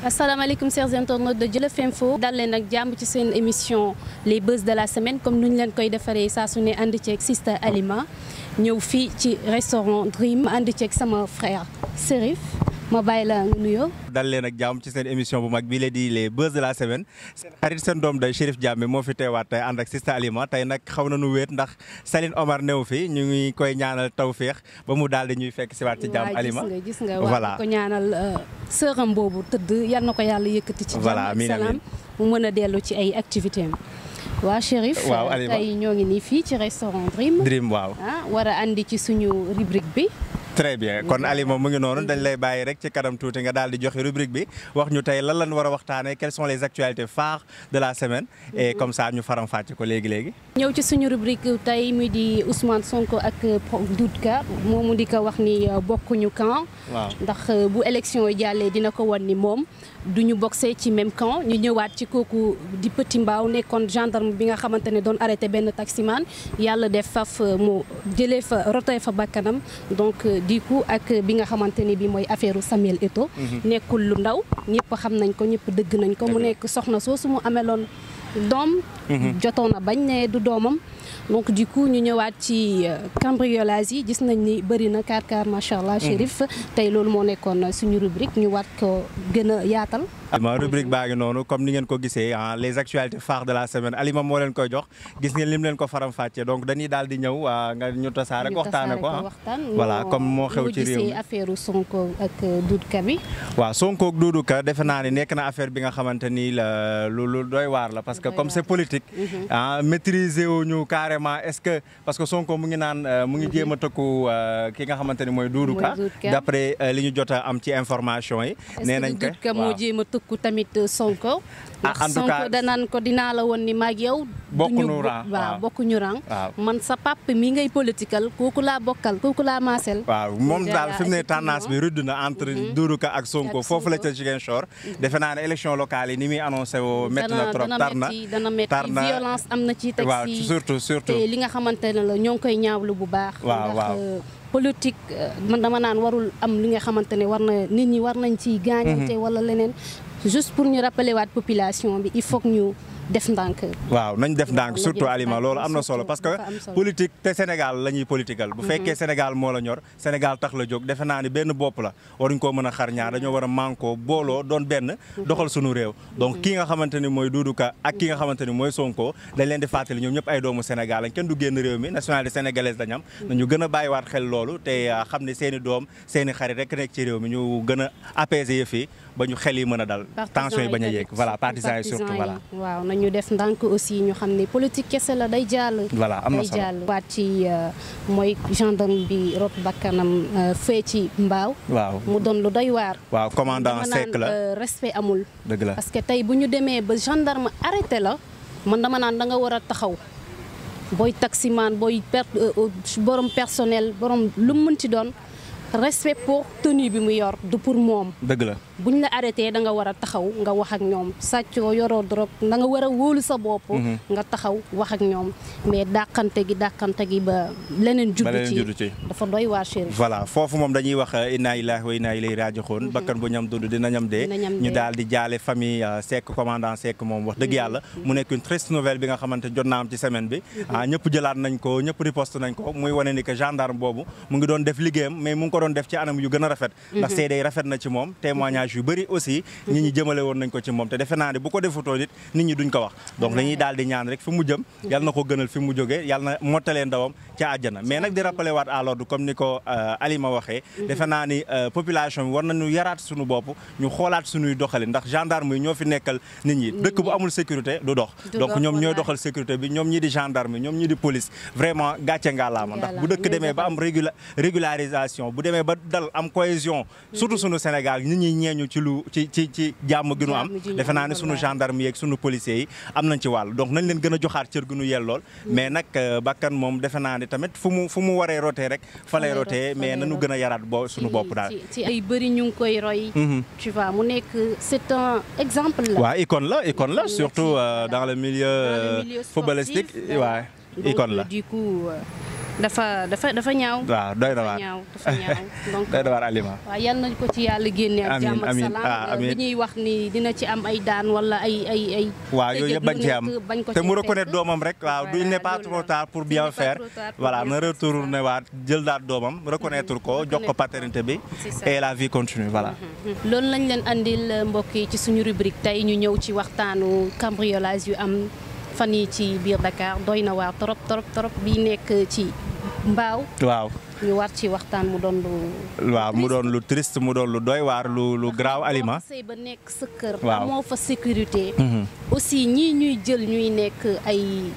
asalaamaaleykum chers internautes de Jolof Info dal leen ak jàmm ci seen émission les buzz de la semaine comme nu ñu leen koy defaree saa su ne ànd ceeg Sista Alima ñëw fii ci restaurant Dream ànd ceeg sama frère Serif ma bàyyi la nga nuyoo. dal leen ak jàmm ci seen émission bu mag bii la di les buzz de la semaine seen xarit seen doom day Chérif Diamé moo fi teewaat tey ànd ak Sista Alima tey nag xaw na nu wéet ndax Saline Omar new fi ñu ngi koy ñaanal tawféex ba mu daal di ñuy fekk si waat ci jàmm Alima gis nga gis nga waaw ko ñaanal sëram boobu tëdd yal na ko yàlla yëkkati ci jàmm ak salaam mu mën a dellu ci ay activité am waa Chérif waaw Alima tey ñoo ngi nii fii ci restaurant Dream Dream waaw ah war a andi ci suñu rubrique bi très bien kon Alima mu ngi noonu dañ lay bàyyi rek ci kanam tuuti nga daal di joxe rubrique bi wax ñu tey lan lañ war a waxtaanee quelles sont les actualités phares de la semaine et comme ça ñu faram fàcce ko léegi léegi. ñëw ci suñu rubrique tey muy di Ousmane Sonko ak Doudou Ka moomu di ko wax ni bokkuñu camp. waaw ndax bu élection yi jàllee dina ko wan ni moom du ñu boxee ci même camp ñu ñëwaat ci kooku di Petit Mbaaw nekkoon gendarme bi nga xamante ne doon arrêté benn taximan yàlla def faf mu jëlee fa rotee fa bakkanam donc. du coup ak bi nga xamante ni bi mooy affaire Samuel Eto'o nekkul lu ndaw ñëpp xam nañ ko ñëpp dëgg nañ ko mu nekk soxna soosu mu ameloon doom jotoon na bañ ne du doomam donc du coup ñu ñëwaat ci cambriolage yi gis nañ ni bëri na kaar kaar macha allah Chérif tey loolu moo nekkoon suñu rubrique ñu waat ko gën a yaatal Alima rubrique baa ngi noonu comme ni ngeen ko gisee les actualités phares de la semaine Alima moo leen koy jox gis ngeen lim leen ko faram fàccee donc dañuy daal di ñëw nga ñu tasaare ko waxtaane ko voilà comme moo xew ci réew mi affaire Sonko ak Doudou Ka bi waaw Sonko ak Doudou Ka defe naa ni nekk na affaire bi nga xamante ni la lu lu doy waar la parce que comme c'est politique ah maîtriser wuñu carrément est-ce que parce que Sonko mu ngi naan mu ngi jéem a tëkku ki nga xamante ni mooy Doudou Ka d'après li ñu jot a am ci information yi nee nañ ko ku tamit Sonko en tout cas Sonko danaan ko dinaa la woon ni maag yow bokkuñu rang waaw bokkuñu rang man sa pap mi ngay political kooku laa bokkal kooku laa maasel waaw moom daal fi mu ne tendance bi rudd na entre Doudou Ka ak Sonko foofu la ca Ziguinchor defe naa ne élection locale yi ni muy annoncé woo métti na trop tar na dana métti violence am na ci teg waaw si surtout surtout te li nga xamante ne la ñoo ngi koy ñaawlu bu baax waaw waaw politique man dama naan warul am li nga xamante ne war na nit ñi war nañ ci gaañante wala leneen juste pour ñu rappeler waat population bi il faut que ñu def ndànk. waaw nañ def ndànk surtout Alima loolu am na solo parce que politique te Sénégal la ñuy political bu fekkee Sénégal moo la ñor Sénégal tax la jóg defe naa ni benn bopp la waruñ koo mën a xar ñaar dañoo war a mànkoo booloo doon benn doxal sunu réew donc ki nga xamante ni mooy Doudou Ka ak ki nga xamante ni mooy Sonko dañ leen di fàttali ñoom ñëpp ay doomu Sénégal lañ kenn du génn réew mi nationalité sénégalaise dañ am nañu gën a bàyyiwaat xel loolu te xam ne seen i doom seen i xarit rek nekk ci réew mi ñu gën a apaiser yëf yi ba ñu xel yi mën a dal tension yi bañ a yéeg voilà partisans yi surtout voilà waaw nañu def ndànk aussi ñu xam ne politique kese la day jàll voilà am na day solo jàll waat ci mooy gendarme bi rot bakkanam fee ci mbaaw waaw mu doon lu doy waar waaw commandant Seck la respect amul dëgg la parce que tey bu ñu demee ba gendarme arrêté la man dama naan da nga war a taxaw booy taximan booy per borom personnel borom lu mu mën ci doon respect pour tenue bi mu yor du pour moom dëgg la buñ la arrêté da nga war a taxaw nga wax ak ñoom sàccoo yoroo drogue da nga war a wóolu sa bopp nga taxaw wax ak ñoom mais dàqante gi dàqante gi ba leneen juddu ci dafa doy waar Chérif voilà foofu moom dañuy wax inna lillahi wa inna ilayhi raji'un bakkan bu ñam dund dina ñam dee ñu daal di jaale famille Seck commandant Seck moom wax dëgg yàlla mu nekk une triste nouvelle bi nga xamante jot naa am ci semaine bi ah ñëpp jëlaat nañ ko ñëpp riposte nañ ko muy wane ni que gendarme boobu mu ngi doon def liggéeyam mais mu ngi ko doon def ci anam yu gën a rafet ndax seede rafet na ci moom témoignage yu bëri aussi nit ñi jëmale woon nañ ko ci moom te defe naa ne bu ko defutoo nit nit ñi duñ ko wax donc dañuy daal di ñaan rek fi mu jëm yal na ko gënal fi mu jógee yal na mottalee ndawam ca àjjana mais nag di rappeler waat à l'ordre comme ni ko Alima waxee defe naa ni population bi war nañu yaraat suñu bopp ñu xoolaat suñuy doxali ndax gendarme yi ñoo fi nekkal nit ñi dëkk bu amul sécurité du dox donc ñoom ñooy doxal sécurité bi ñoom ñi di gendarme yi ñoom ñi di police vraiment gàcce ngaalaama ndax bu dëkk demee ba am régularisation bu demee ba dal am cohésion surtout sunu Sénégal nit ñi ñeeñu ci lu ci ci ci jàmm gi nu am defe naa ne sunu gendarme yeeg sunu policiers yi am nañ ci wàll donc nañ leen gën a joxaat cër gu nu yellool mais nag bakkan moom defe naa ne tamit fu mu fu mu waree rotee rek fa lay rotee mais nañu gën a yaraat bo sunu bopp daal ci ay bëri ñu ngi koy roy tu vois mu nekk c'est un exemple la waaw icône la icône la surtout dans le milieu footballistique waaw icône la du coup dafa dafa dafa ñaaw. waaw doy na dafa waar ñaaw dafa ñaaw donc doy na waar Alima. waaw yal nañ ko ci yàlla génne ak Amiin, jàmm ak amiin. salaam Ah, amiin. li ñuy wax ni dina ci am ay daan wala ay ay ay. waaw yooyu yëpp bañ ci am bañ ko te mu cee reconnaître fekk. doomam rek waaw du il n'est pas Voilà, trop loolu tard pour la. bien Il n'est pas faire trop tard pour voilà bien na faire, c'est retourné waat jël daat doomam reconnaître ko jox ko Reconnaître. paternité bi C'est ça. et la vie continue voilà. loolu lañ leen andil mbokk yi ci suñu rubrique tey ñu ñëw ci waxtaanu cambriolage yu am fan yi ci biir Dakar doy na waar trop trop trop bi nekk ci mbaaw waaw ñu war ci waxtaan mu doon lu. waaw mu doon lu triste mu doon lu doy waar lu lu graaw Alima. sëy ba nekk sa kër. Waaw. amoo fa sécurité. Mhm. aussi ñii ñuy jël ñuy nekk ay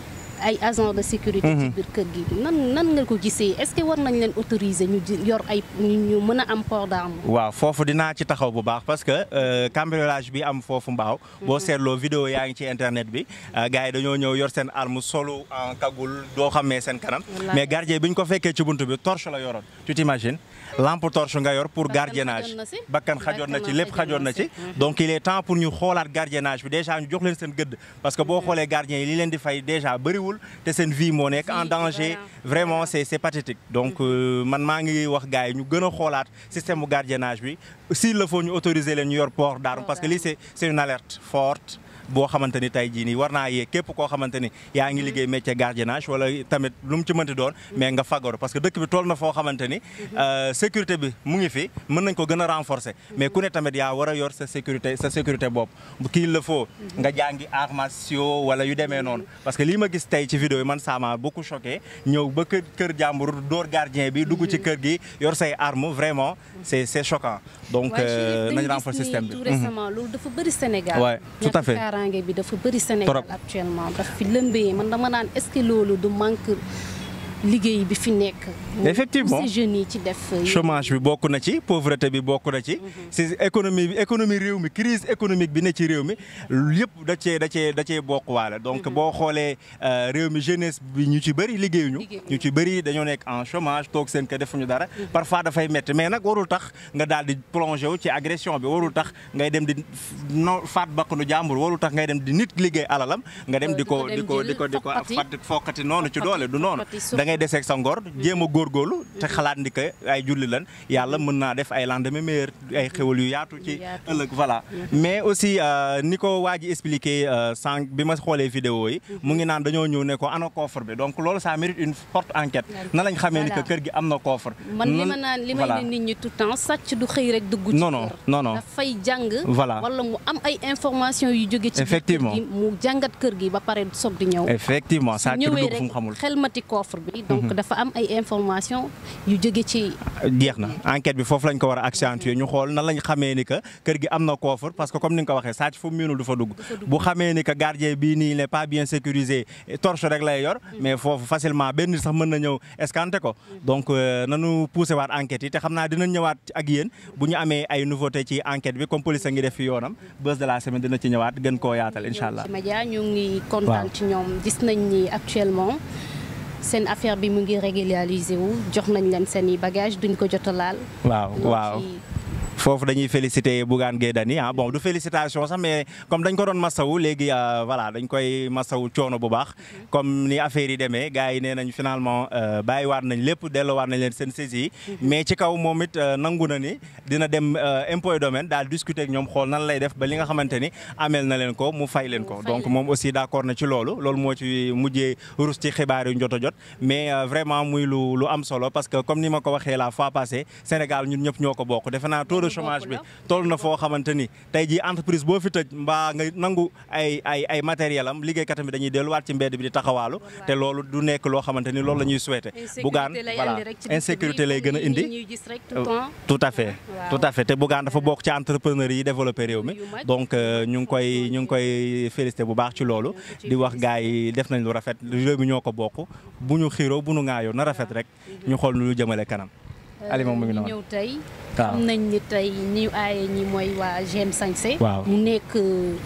ay agent de sécurité. ci biir kër gi nan nan nga ko gisee est-ce que war nañ leen autoriser ñu ji- yor ay ñu ñu mën a am port d'arme. waaw foofu dinaa ci taxaw bu baax parce que euh, cambriolage bi am foofu mbaaw boo seetloo vidéo yaa ngi ci internet bi euh, gars yi dañoo ñëw yor seen arme solu en cagoule doo xamee seen kanam Wallaahi. mais gardien bi ñu ko fekkee ci buntu bi torche la yoroon tu t'imagines lampe torche nga yor pour Bakkan gardiennage xajoon na si. bakkan xajoon na ci Bakkan lépp xajoon na ci donc il est temps pour ñu xoolaat gardiennage bi déjà ñu jox leen seen gëdd parce que boo xoolee gardien yi li leen di fay déjà bëriwul te seen vie moo nekk en Vie, danger voilà. vraiment c'est c'est pathétique donc euh, man maa ngi wax gars yi ñu gën a xoolaat système bu gardiennage bi s'il le faut ñu autoriser leen ñu yor port d'arme parce que lii c'est c'est une alerte forte boo xamante ni tey jii nii war naa yee képp koo xamante ni yaa ngi liggéey métier gardiennage wala tamit lu mu ci mënti doon mais nga fagaru parce que dëkk bi toll na foo xamante ni euh, sécurité bi mu ngi fi mën nañ ko gën a renforcer mais ku ne tamit yaa war a yor sa sécurité sa sécurité bopp bu kii le faut nga jàngi arts martiaux wala yu demee noonu parce que lii ma gis tey ci vidéo yi man ça m'a beaucoup choqué ñëw ba kër kër jàmbur dóor gardien bi dugg ci kër gi yor say armes vraiment c'est c'est choquant donc waaye euh, Chérif, nañ dañu renforcer gis ni système bi tout Mhm. récemment loolu dafa bëri Sénégal. Ouais, tout à ñàkk fait. kaaraange bi dafa bëri Sénégal Trop. actuellement daf fi lëmbee man dama naan est-ce que loolu du manque liggéey bi fi nekk. mu- Effectivement. ces jeunes yi ci def. yëpp. chômage bi bokk na ci pauvreté bi bokk na ci si économie bi économie réew mi crise économique bi ne ci réew mi yëpp da cee da cee da cee bokk waale donc boo xoolee euh, réew mi jeunesse bi ñu ci bëri liggéeyuñu Liggéeyuñu. ñu ci bëri dañoo nekk en chômage toog seen kër defuñu dara parfois dafay métti mais nag warul tax nga daal di plongé wu ci agression bi warul tax ngay dem di no faat bakkanu jàmbur warul tax ngay dem di nit liggéey alalam nga dem di ko di ko di ko di ko Foqati. fat fokkati noonu ci doole du noonu Foqati suuf. da ngay deseeg sa ngor jéem a góorgóorlu te xalaat ni que ay julli lan yàlla mën naa def ay lendemain meilleur ay xéwal yu yaatu ci Yu yaatu. ëllëg voilà mais aussi euh, ni ko waa ji expliqué euh, sànq bi ma xoolee vidéo yi mu ngi naan dañoo ñëw ne ko ana coffre bi donc loolu ça mérite une forte enquête na lañ xamee ni que Voilà. kër gi am na coffre man li Nan- ma naan li may voilà. ne nit ñi tout le temps sàcc du xëy rek dugg ci Non, non, kër. non, non. dafay jàng Voilà. wala mu am ay information yu jóge ci biir Effectivement. kër gi mu jàngat kër gi ba pare soog di ñëw effectivement ça ci ñëwee dugg fu mu rek xamul xelmati coffre bi donc dafa am ay information yu jóge ci jeex na enquête bi foofu lañ ko war a accentuer ñu xool nan lañ xamee ni que kër gi am na coffre parce que comme ni nga ko waxee sàcc fu mu miinul du fa dugg bu xamee ni que gardien bii nii il n'est pas bien sécurisé torche rek lay yor mais foofu facilement benn nit sax mën na ñëw escanté ko donc euh, nanu poussé waat enquête yi te xam naa dinañ ñëwaat ak yéen bu ñu amee ay nouveauté ci enquête bi comme police a ngi def fi yoonam bés de la semaine dina ci ñëwaat gën koo yaatal incha allah ci média ñu ngi kontaan Waaw. ci ñoom gis nañ ni actuellement seen affaire bi mu ngi régulariser wu jox nañ leen seen i bagage duñ ko jot a laal waaw Loo waaw ci- foofu dañuy féliciter Bougane Gueye Dany ah bon du félicitation sax mais comme dañ ko doon masawu léegi euh, voilà dañ koy masawu coono bu baax comme ni affaire yi demee gars yi nee nañ finalement euh, bàyyiwaat nañ lépp delloowaat nañ leen seen saisi yi mais ci kaw moom it euh, nangu na ni dina dem euh, impôt et domaine daal discuter ak ñoom xool nan lay def ba li nga xamante ni ameel na leen ko mu fay leen ko Mu fay donc leen moom aussi d'accord na ci loolu loolu moo ci mujjee rus ci xibaar yu ñu jot a jot mais euh, vraiment muy lu lu am solo parce que comme ni ma ko waxee la fois passée Sénégal ñun ñëpp ñoo ko bokk defe naa taux de Lu chômage bokk bi la. toll na foo xamante ni tey jii entreprise boo fi tëj mbaa nga nangu ay ay ay matériel am liggéeykatam bi dañuy delluwaat ci mbedd bi di taxawaalu te loolu du nekk loo xamante ni loolu la ñuy souhaité Bougane insécurité lay voilà andi rek ci dëkk insécurité bi, lay gën a comme yi indi ñuy gis rek tout le temps. tout à fait Waaw. tout à fait te Bougane dafa bokk ci entrepreneur yi développé réew mi Yu mag. donc euh, ñu ngi koy ñu ngi koy félicité bu baax ci loolu di wax gars yi def nañ lu rafet réew mi ñoo ko bokk bu ñu xiiroo bu ñu ŋaayoo na rafet rek ñu xool nu ñu jëmale kanam Alima mu ngi ñu noonu ñëw tey waaw xam nañ ni tey ñi aaye ñi mooy waa GM Sañse Waaw. mu nekk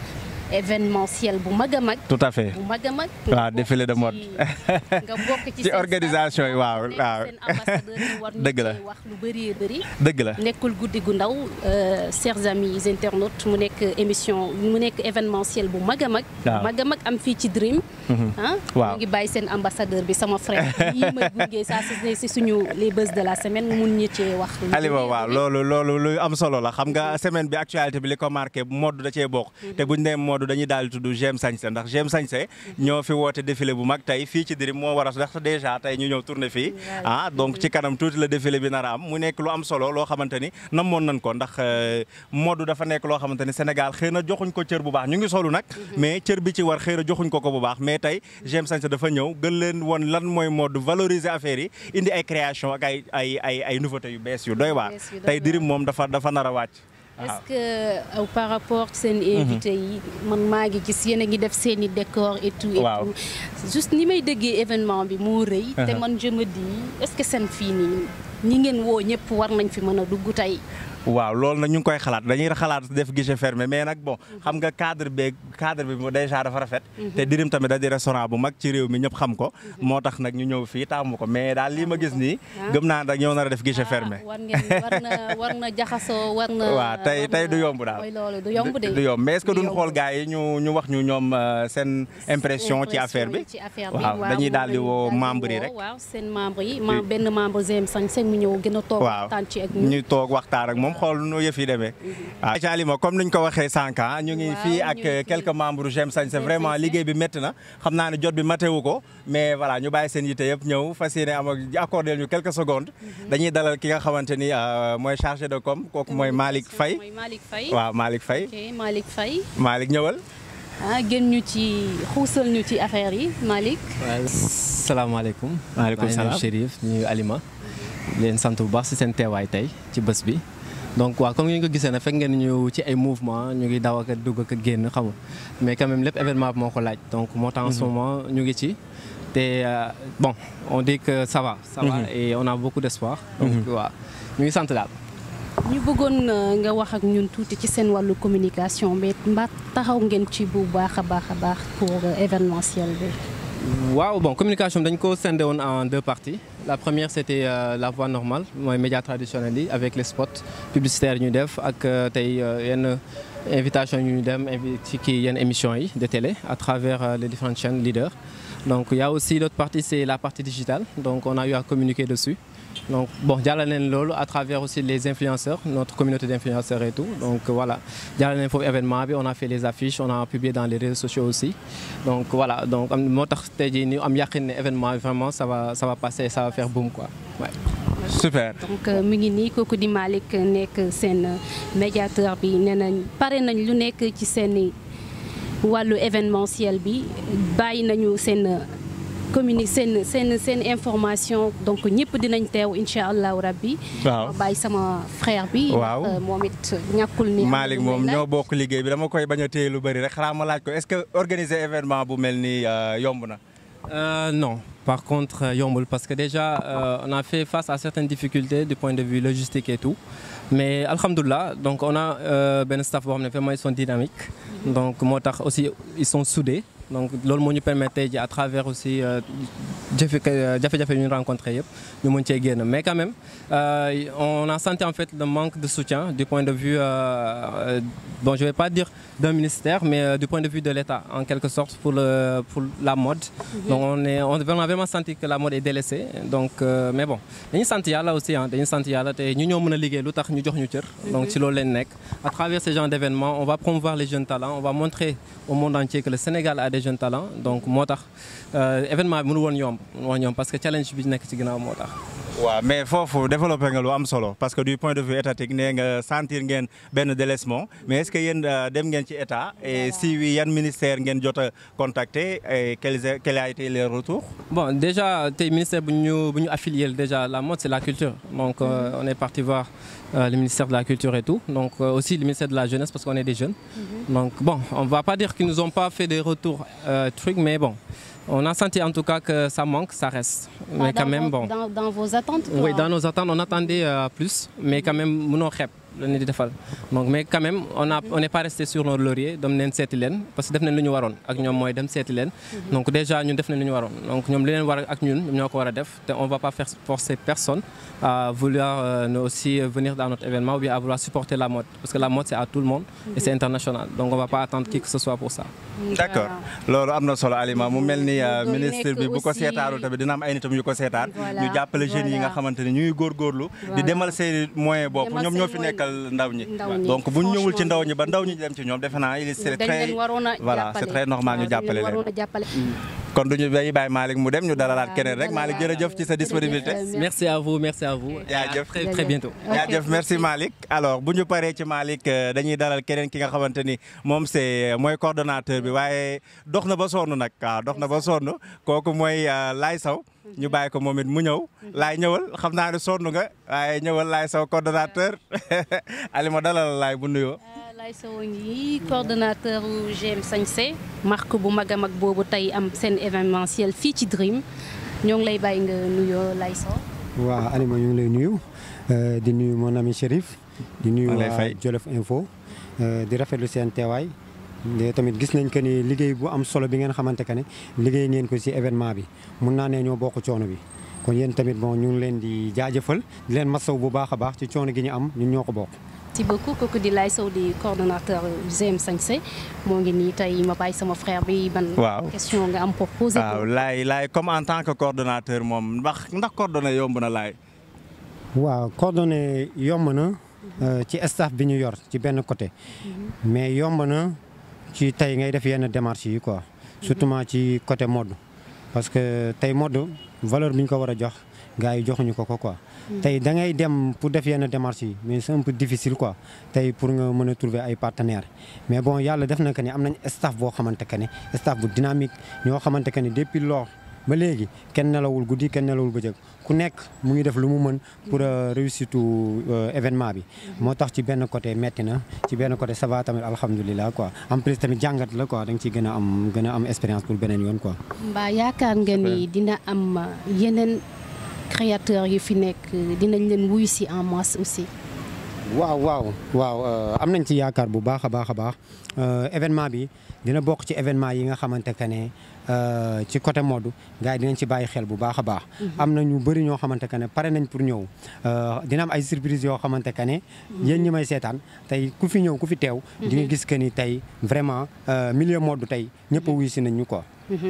événementiel bu mag a mag. tout à fait bu mag a mag. waaw défilé de mode. nga bokk ci ci organisation yi waaw waaw. seen ambassadeur yi war dëgg la wax lu bëri bëri. dëgg la nekkul guddi gu ndaw chers amis internautes mu nekk émission mu nekk événementiel bu mag a mag. waaw mag a mag am fii ci Dream. ah waaw mu ngi bàyyi seen ambassadeur bi sama frère yii ma gunge saa si suñu les buzz de la semaine mu mun ñu cee wax. Alima waaw loolu loolu lu am solo la xam nga semaine bi actualité bi li ko marqué mode da cee bokk. te buñ nee mode dañuy daal di tudd J'aime Sañse ndax J'aime Sañse ñoo fi woote défilé bu mag tey fii ci Dream moo war a ndax déjà tey ñu ñëw tourné fii. ah donc ci kanam tuuti la défilé bi nar a am mu nekk lu am solo loo xamante ni namoon nañ ko ndax mode dafa nekk loo xamante ni Sénégal xëy na joxuñ ko cër bu baax ñu ngi solu nag. mais cër bi ci war xëy na joxuñ ko ko bu baax mais tey J'aime Sañse dafa ñëw gën leen woon lan mooy mode valoriser affaire yi indi ay création ak ay ay ay ay nouveautés yu bees yu doy waar tey Dream moom dafa dafa nar a wàcc. est-ce que par rapport seen invité yi man maa ngi gis yéen a ngi def seen i décor et tout et waaw tout juste ni may déggee événement bi moo rëy te man je me dis est-ce que seen fii nii ñi ngeen woo ñëpp war nañ fi mën a dugg tey waaw loolu nag ñu ngi koy xalaat dañuy xalaat def guichet fermé mais nag bon xam nga cadre beeg cadre bi déjà dafa rafet. te Dream tamit da di restaurant bu mag ci réew mi ñëpp xam ko. moo tax nag ñu ñëw fii taamu ko mais daal lii ma gis nii. gëm naa nag ñëw na def guichet fermé. war ngeen war na war na jaxasoo war na. waaw tey tey du yomb daal mooy loolu du yomb de. du yomb mais est-ce que duñ xool gars yi ñu ñu wax ñu ñoom seen impression ci affaire bi. ci affaire bi waaw dañuy daal di woo membre yi rek. waaw seen membre yi ma benn membre J'aime Sañse mu ñëw gën a toog waxtaan ci ak ñu toog waxtaan ak moom xool nu yëf yi demee waaw ca Alima comme niñ ko waxee sànq ñu ngi fii ak quelques membres J'aime Sañse vraiment liggéey bi métti na xam naa ne jot bi matewu ko mais voilà ñu bàyyi seen yite yëpp ñëw fas yéene am ak accordé ñu quelques secondes dañuy dalal ki nga xamante ni mooy chargé de com kooku mooy Malick Faye waaw Malick Faye ok Malick Faye Malick ñëwal ah gën ñu ci xuusal ñu ci affaire yi Malick waaw salaamaaleykum maaleykum salaam Chérif ñu Alima leen sant bu baax si seen teewaay tey ci bés bi donc waaw comme ngeen ko gisee nag fekk ngeen ñu ci ay mouvement ñu ngi daw ak a dugg ak a génn xam nga mais quand même lépp événement bi moo ko laaj donc moo tax en ce moment ñu ngi ci te bon on dit que ça va ça va et on a beaucoup d'espoir donc waaw ñu ngi sant daal ñu bëggoon nga wax ak ñun tuuti ci seen wàllu communication mais mbaa taxaw ngeen ci bu baax a baax a baax pour événementiel bi waaw bon communication dañ ko scindé woon en deux parties la première c'était euh, la voie normale mooy médias traditionnels yi avec les spots publicitaires ñu def ak tey yenn invitation yu ñu dem ci kii yenn émissions yi de télé à travers euh, les différentes chaînes leaders donc il y a aussi l'autre partie c'est la partie digitale donc on a eu à communiquer dessus donc bon jàllale leen loolu à travers aussi les influenceurs notre communauté d'influenceurs et tout donc voilà jàllale leen foofu événement bi on a fait les affiches on a publié dans les réseaux sociaux aussi donc voilà donc am moo tax tey jii ñu am yaqin ne événement bi vraiment ça va ça va passer ça va faire boom quoi ouais. super donc mi ngi nii kooku di Malick nekk seen médiateur bi nee nañ pare nañ lu nekk ci seen wàllu événementiel bi bàyyi nañu seen communique seen seen seen information donc ñëpp dinañ teew incha allahu rabbi waaw bàyyi sama frère bi. waaw moom it ñàkkul ni. Malick moom ñoo bokk liggéey bi dama koy bañ a téye lu bëri rek xanaa ma laaj ko est-ce que organiser événement bu mel nii yomb na. Euh, non par contre yombul parce que déjà euh, on a fait face à certaines difficultés du point de vue logistique et tout mais alhamdoulilah donc on a euh, benn staff boo xam ne vraiment ils sont dynamiques donc moo tax aussi ils sont soudés donc loolu moo ñu permettre tey ji à travers aussi jafe jafe-jafe yu ñu rencontré yëpp ñu mën cee génn mais quand même euh, on a senti en fait le manque de soutien du point de vue euh, bon je vais pas dire d'un ministère mais euh, du point de vue de l'État en quelque sorte pour le pour la mode mm -hmm. donc on est on a vraiment senti que la mode est délaissée donc mais bon dañuy sant yàlla aussi ah dañuy sant yàlla te ñu ñoo mën a liggéey lu tax ñu jox ñu cër donc ci loolu leen nekk à travers ce genre d'événements on va promouvoir les jeunes talents on va montrer au monde entier que le Sénégal a des jeunes talents donc moo tax événement bi mënu woon yomb mënu woon yomb parce que challenge bi nekk ci ginnaaw moo tax. waaw mais foofu développé nga lu am solo parce que du point de vue étatique nee nga sentir ngeen benn délaissement mais est-ce que yéen dem ngeen ci état et si oui yan ministère ngeen jot a contacter et quels quel a été les retours. bon déjà tey ministère bu ñu bu ñu affilié déjà la mode c'est la culture donc euh, on est parti voir euh, le ministère de la culture et tout donc euh, aussi le ministère de la jeunesse parce qu'on est des jeunes. Mm -hmm. donc bon on va pas dire qu'ils nous ont pas fait des retours trucs mais bon. On a senti en tout cas que ça manque, ça reste. Ah, mais quand même, vos, bon. Dans, dans, vos attentes Oui, dans nos attentes, on attendait euh, plus, mais quand même, mënoo xeeb la ñu di defal donc mais quand même on a on n'est pas resté sur nos lauriers dem neen seeti leen parce que def nañ lu ñu waroon ak ñoom mooy dem seeti leen donc déjà ñun def nañ lu ñu waroon donc ñoom li leen war ak ñun ñoom ñoo ko war a def te on va pas faire forcer personne à vouloir nous aussi venir dans notre événement ou bien à vouloir supporter la mode parce que la mode c'est à tout le monde et c'est international donc on va pas attendre qui que ce soit pour ça d'accord loolu am na solo Alima mu mel ni ministre bi bu ko seetaanul tamit dina am ay nitam yu ko seetaan ñu jàppale jeunes yi nga xamante ni ñuy góorgóorlu di demal seen moyen bopp ñoom ñoo fi nekkal ndaw ñi donc bu ñu ñëwul ci ndaw ñi ba ndaw ñi dem ci ñoom defe naa il c'est très voilà c'est très normal ñu jàppale leen kon duñu dañuy bàyyi Malick mu dem ñu dalalaat keneen rek Malick jërëjëf ci sa disponibilité merci à vous merci à vous jaajëf très très bientôt jaajëf merci Malick alors bu ñu paree ci Malick dañuy dalal keneen ki nga xamante ni moom c'est mooy coordonnateur bi waaye dox na ba sonn nag waaw dox na ba sonn kooku mooy Laye Sow ñu bàyyi ko moom it mu ñëw laay ñëwal xam naa ne sonn nga waaye ñëwal Laye Sow coordonnateur Alima dalal Laye bu nuyoo Laye Sow ngi coordonnateur GM Sañse marque bu mag a mag boobu tey am seen événementiel fii ci Dream ñoo ngi lay bàyyi nga nuyoo Laye Sow. waaw Alima ñu ngi lay nuyu di nuyu mon ami Chérif. di nuyu waa Jolof Info. di rafetlu seen teewaay. tamit gis nañ que ni liggéey bu am solo bi ngeen xamante que ne liggéey ngeen ko ci événement bi mun naa ne ñoo bokk coono bi. kon yéen tamit bon ñu ngi leen di jaajëfal di leen masaw bu baax a baax ci coono gi ñu am ñun ñoo ko bokk. merci beaucoup kooku di Laye Sow di coordonnateur GM Sañse moo ngi nii tey ma bàyyi sama frère bi ban. waaw question nga am pour poser. waaw Laye Laye comme en tant que coordonnateur moom ndax ndax coordonné yomb na Laye. waaw coordonné yomb na ci staff bi ñu yor ci benn côté. mais yomb na ci tey ngay def yenn démarches yi quoi. surtout ci côté mode. parce que tey mode valeur bi ñu ko war a jox gars yi joxuñu ko ko quoi. tey da ngay dem pour def yenn démarches yi mais c'est un peu difficile quoi tey pour nga mën a trouver ay partenaires mais bon yàlla def na que ni am nañ staff boo xamante que ne staff bu dynamique ñoo xamante que ni depuis lors ba léegi kenn nelawul guddi kenn nelawul bëccëg ku nekk mu ngi def lu mu mën pour réussir tout événement bi. moo tax ci benn côté metti na ci benn côté ça va tamit alhamdulilah quoi en plus tamit jàngat la quoi da nga ciy gën a am gën a am expérience pour beneen yoon quoi. mbaa yaakaar nga ni dina am yeneen. créateurs yu fi nekk dinañ leen wuyu si en masse aussi. waaw waaw waaw am nañ ci yaakaar bu baax a baax a baax événement bi dina bokk ci événement yi nga xamante que ne ci côté mode gars yi dinañ ci bàyyi xel bu baax a baax. am na ñu bëri ñoo xamante que ne pare nañ pour ñëw dina am ay surprise yoo xamante que ne. yéen ñi may seetaan tey ku fi ñëw ku fi teew. di nga gis que ni tey vraiment milieu mode tey ñëpp a wuyu si nañ ñu quoi.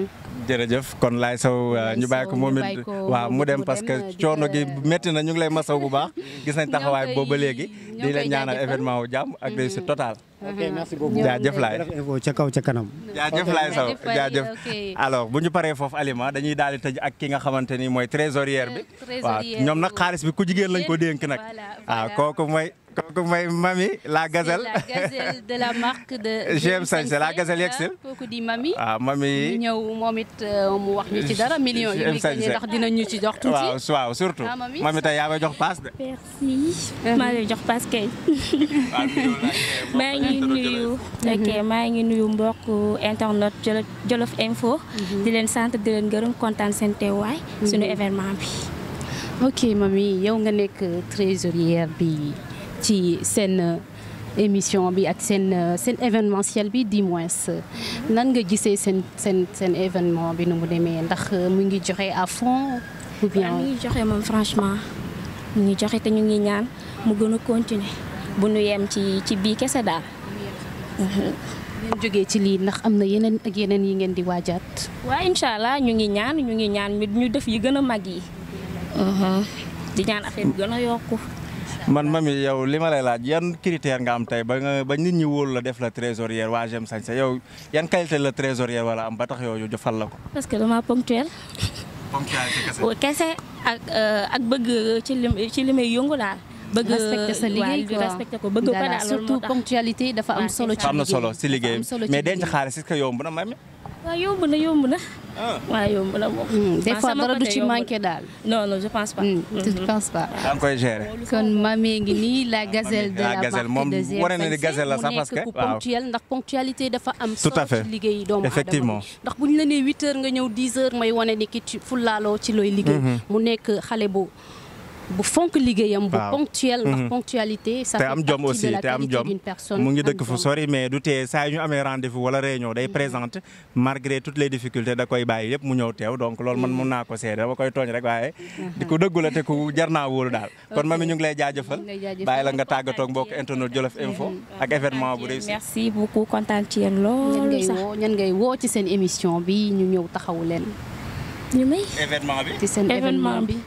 jërëjëf kon Laye Sow ñu bàyyi ko moom it waaw mu dem parce que coono gi métti na ñu ngi lay masaw bu baax gis nañ taxawaay boobu ba léegi di leen ñaanal événement wu jàmm ak réussite totale. ok merci beaucoup jaajëf Laye ca kaw ca kanam. jaajëf Laye Sow jaajëf alors bu ñu paree foofu Alima dañuy daal di tëj ak ki nga xamante ni mooy trésorière bi. waaw ñoom nag xaalis bi ku jigéen lañ ko dénk nag. waaw kooku mooy. kooku mooy Mami la gazelle. la gazelle de la marque de. GM Sañse la gazelle yegsil. kooku di Mami. waaw Mami. ñu ñëw moom it mu wax ñu ci dara millions yi. ndax dinañ ñu ci jox tuuti. waaw waaw surtout. Mami tey yaa may jox paas de. merci. maa lay jox paas kay. maa ngi nuyu. ok maa ngi nuyu mbokk internet Jolof Info. di leen sant di leen gërëm kontaan seen teewaay. suñu événement bi. ok Mami yow nga nekk trésorière bi. ci seen émission bi ak seen seen événementiel bi di moins nan nga gisee seen seen seen événement bi nu mu demee ndax mu ngi joxe à fond ou bien mu ngi joxe moom franchement mu ngi joxe te ñu ngi ñaan mu gën a continuer bu nu yem ci ci bii kese daal. ngeen jógee ci lii ndax am na yeneen ak yeneen yi ngeen di waajaat. waaw incha allah ñu ngi ñaan ñu ngi ñaan ñu def yi gën a mag yi. di ñaan affaire bi gën a yokku. man Mami yow li ma lay laaj yan critère nga am tey ba nga ba nit ñi wóolu la def la trésorière waa GM Sañse yow yan qualité la trésorière wala am ba tax yow ñu fal la ko. parce que dama ponctuel. ponctualité kese. kese ak ak bëgg ci li ci li may yëngu daal. bëgg respecté sa liggéey quoi respecté ko bëgg ko daal surtout ponctualité dafa am solo. ci am na solo si liggéey am mais denc xaalis est-ce que yomb na Mami. waaw yomb na yomb na. waaw yomb na moom. des fois dara du ci manqué daal. non non je pense pas. je pense pas. da nga koy gérer. kon Mami ngi nii la gazelle de la gazelle marque moom de GM wane na ni gazelle la sax parce que mu nekk ku ponctuel ndax ponctualité dafa am. Tout à fait. solo ci liggéey doomu aadama Effectivement. ndax bu ñu la nee 8 heures nga ñëw 10 heures may wane ni ki ci fulaaloo ci looy liggéey. mu nekk xale bu bu fonk liggéeyam bu Waaw. ponctuel ndax ponctualité ça te fait am jom partie aussi de la te am qualité jom d'une personne mu ngi am dëkk fu jom. sori mais du tee saa yu ñu amee rendez-vous wala réunion day présente malgré toutes les difficultés da koy bàyyi yëpp mu ñëw teew donc loolu man mun naa ko seede dama koy tooñ rek waaye di ko dëggu la te ku jar naa wóolu daal kon mami ñu ngi lay jaajëfal Ñu ngi lay jaajëfal. bàyyi la nga tàggatoo ak mbokk internet Jolof Info ak événement bu réussi merci beaucoup kontaan ci yéen ñan loolu ngay sax woo ñan ngay woo ci seen émission bi ñu ñëw taxawu leen ñu may événement bi ci seen Événement événement bi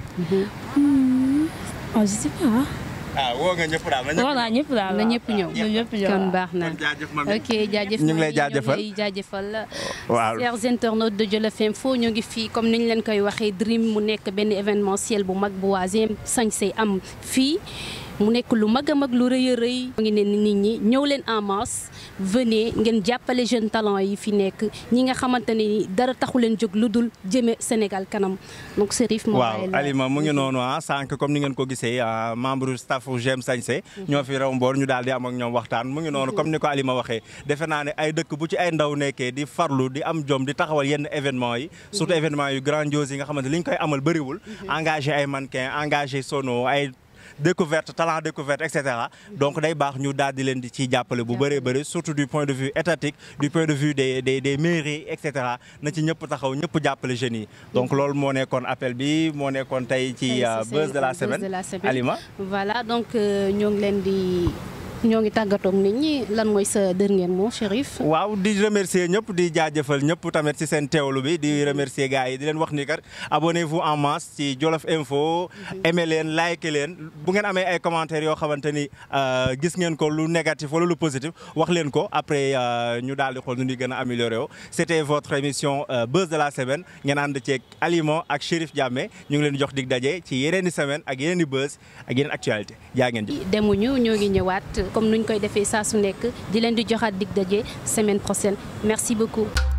oh je sais pas ah woo nga ñëpp daal na ñëpp woo naa ñëpp daal na ñëpp ñëw na ñëpp ñëw kon baax na kon jaajëf mami ok jaajëf ñu ngi lay Marie, jaajëfal. ñu ngi lay jaajëfal waaw chers internautes de Jolof Info ñu ngi fii comme niñ leen koy waxee Dream mu nekk benn événementiel bu mag bu waasième sañse am fii mu nekk lu mag a mag lu rëy a rëy mu ngi ne nit ñi ñëw leen en masse venez ngeen jàppale jeune talent yi fi nekk ñi nga xamante ne ni dara taxu leen jóg lu dul jëme Sénégal kanam donc Serif moo waaw bàyyi la- Alima mu ngi noonu ah sànq comme ni ngeen ko gisee ah, membre staff J'aime Sañse ñoo fi raw mboor ñu daal di am ak ñoom waxtaan mu ngi noonu comme ni ko Alima waxee defe naa ne ay dëkk bu ci ay ndaw nekkee di farlu di am jom di taxawal yenn événement yi surtout événement yu grandiose yi nga xamante li ñu koy amal bëriwul engagé ay mannequin engagé sono ay découverte talent découverte et cetera donc day baax ñu daal di leen di ciy jàppale bu bëree bëri surtout du point de vue étatique du point de vue des des des mairies et cetera na ci ñëpp taxaw ñëpp jàppale jeunes yi donc loolu moo nekkoon appel bi moo nekkoon tey ci Tey euh, ci buzz seen de la buzz semaine de la semaine. Alima voilà donc euh, ñoo ngi leen di ñoo ngi tàggatoog nit ñi lan mooy sa dernier mot Chérif. waaw di remercier ñëpp di jaajëfal ñëpp tamit ci seen teewlu bi di remercier gars yi di leen wax ni kat abonnez-vous en masse ci Jolof Info aimé leen like leen bu ngeen amee ay commentaires yoo xamante ni euh, gis ngeen ko lu négatif wala lu positif wax leen ko après euh, ñu daal di xool nu ñuy gën a amélioré woo c'était votre émission euh, buzz de la semaine ngeen ànd ceeg Alima ak Chérif Diamé ñu ngi leen di jox dig daje ci yeneen i semaine ak yeneen i buzz ak yeneen actualité jaa ngeen jëf. demuñu ñoo ngi ñëwaat comme nuñ koy defee saa su nekk di leen di joxaat dig daje semaine prochaine merci beaucoup.